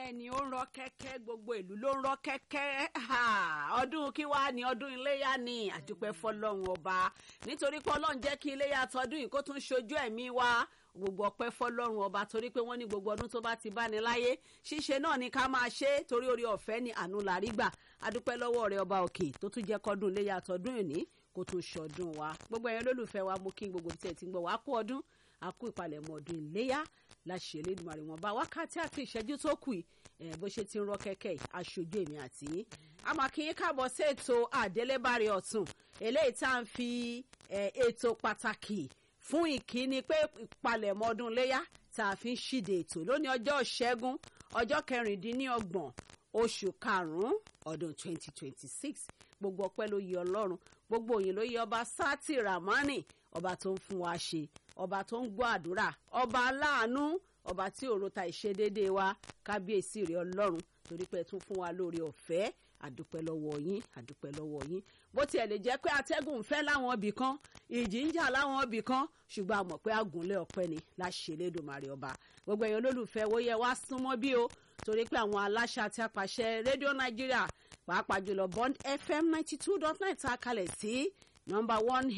bẹ́ẹ̀ ni ó ń rọ kẹ́kẹ́ gbogbo ìlú ló ń rọ kẹ́kẹ́ ọdún kí wàá ní ọdún iléyà ni àdúpẹ́ fọlọ́run ọba nítorí pé ọlọ́run jẹ́ kí iléyà tọdún yìí kó tún ṣojú ẹ̀mí wa gbogbo ọpẹ́ fọlọ́run ọba torí pé wọ́n ní gbogbo ọdún tó bá ti bá ní láyé ṣíṣe náà ni ká máa ṣe torí orí ọ̀fẹ́ ni àánú la rí gbà adúpẹ́ lọ́wọ́ rẹ ọba òkè tó tún jẹ́ kọ́dún iléyà tọdún ìní kó tún ṣọdún wa gbogbo ẹ̀yin olólùfẹ́ wa mú kí gbogbo tí ẹ ti ń gbọ́ wá kú ọdún àkú ìpalẹ̀mọ́ ọdún iléyà láṣẹ Elédùmarè wọn bá wákàtí àti ìṣẹ́jú tó kù yìí bó ṣe ti ń rọ kẹ́kẹ́ yìí aṣojú èmi àti yín a máa kí yín káàbọ̀ sí ètò àdélébárí ọ̀tún eléyìí tá à ń fi ètò pàtàkì fún ìkíni pé ìpalẹ̀mọ́ ọdún iléyà tá a fi ń ṣíde ètò lónìí ọjọ́ ìṣẹ́gun ọjọ́ kẹrìndínlọ́gbọ̀n oṣù karùn-ún ọdún 2026 gbogbo ọpẹ́ ló yẹ ọlọ́run gbogbo òyìn ló yẹ ọba sátì ramani ọba tó ń fún wa ṣe ọba tó ń gbọ́ àdúrà ọba aláàánú ọba tí òro ta ìṣedédé wa kábíyèsí rẹ ọlọ́run torí pé ẹ tún fún wa lórí ọ̀fẹ́ àdúpẹ́ lọ́wọ́ yín àdúpẹ́ lọ́wọ́ yín bó tiẹ̀ lè jẹ́ pé atẹ́gùn ń fẹ́ láwọn ibì kan ìjì ń jà láwọn ibì kan ṣùgbọ́n a mọ̀ pé àgùnlé ọpẹ́ ni láṣẹ Elédùmarè ọba gbogbo ẹ̀yin olólùfẹ́ wo yẹ wá súnmọ́ bí o torí pé àwọn aláṣẹ àti apàṣẹ rédíò Nàìjíríà pàápàá jùlọ Bond FM ninety two dot nine ta kalẹ̀ sí nọ́mbà one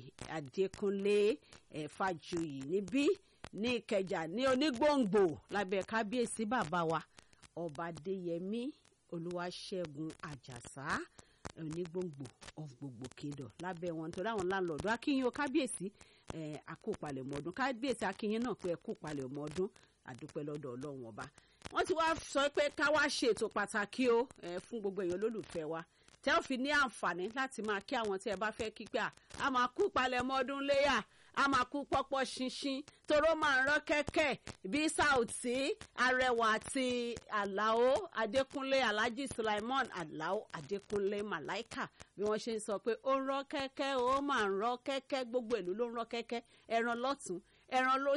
a Adékúnlé Fájuyì níbí ní Ìkẹjà ní Onígbòǹgbò lábẹ́ kábíyèsí bàbá wa ọba Adéyẹmí Olúwaṣẹ́gun Àjàsá onígbòǹgbò of gbogbo kingdom lábẹ́ wọn nítorí àwọn láńlọ́ọ̀dù akínyìn o kábíyèsí àkópalẹ̀mọ́ ọdún kábíyèsí akínyìn náà pé ẹ̀kópalẹ̀mọ́ ọdún àdúpẹ́ lọ́dọ̀ ọlọ́run ọba wọ́n ti wá sọ pé ká wá ṣètò pàtàkì o fún gbogbo èèyàn olólùfẹ́ wa tẹ́ ò fi ní àǹfààní láti máa kí àwọn tí ẹ bá fẹ́ kí pé a máa kú palẹ̀mọ́ ọdún léyà a máa kú pọ́pọ́ ṣinṣin toró máa ń rán kẹ́kẹ́ bí Saoty Arẹwà àti Àlàó Adékúnlé Alhaji Sulaiman Àlàó Adékúnlé Màláìkà bí wọ́n ṣe ń sọ pé ó ń rán kẹ́kẹ́ ó máa ń rán kẹ́kẹ́ gbogbo ìlú ló ń rán kẹ́kẹ́ ẹran lọ́tún ẹran ló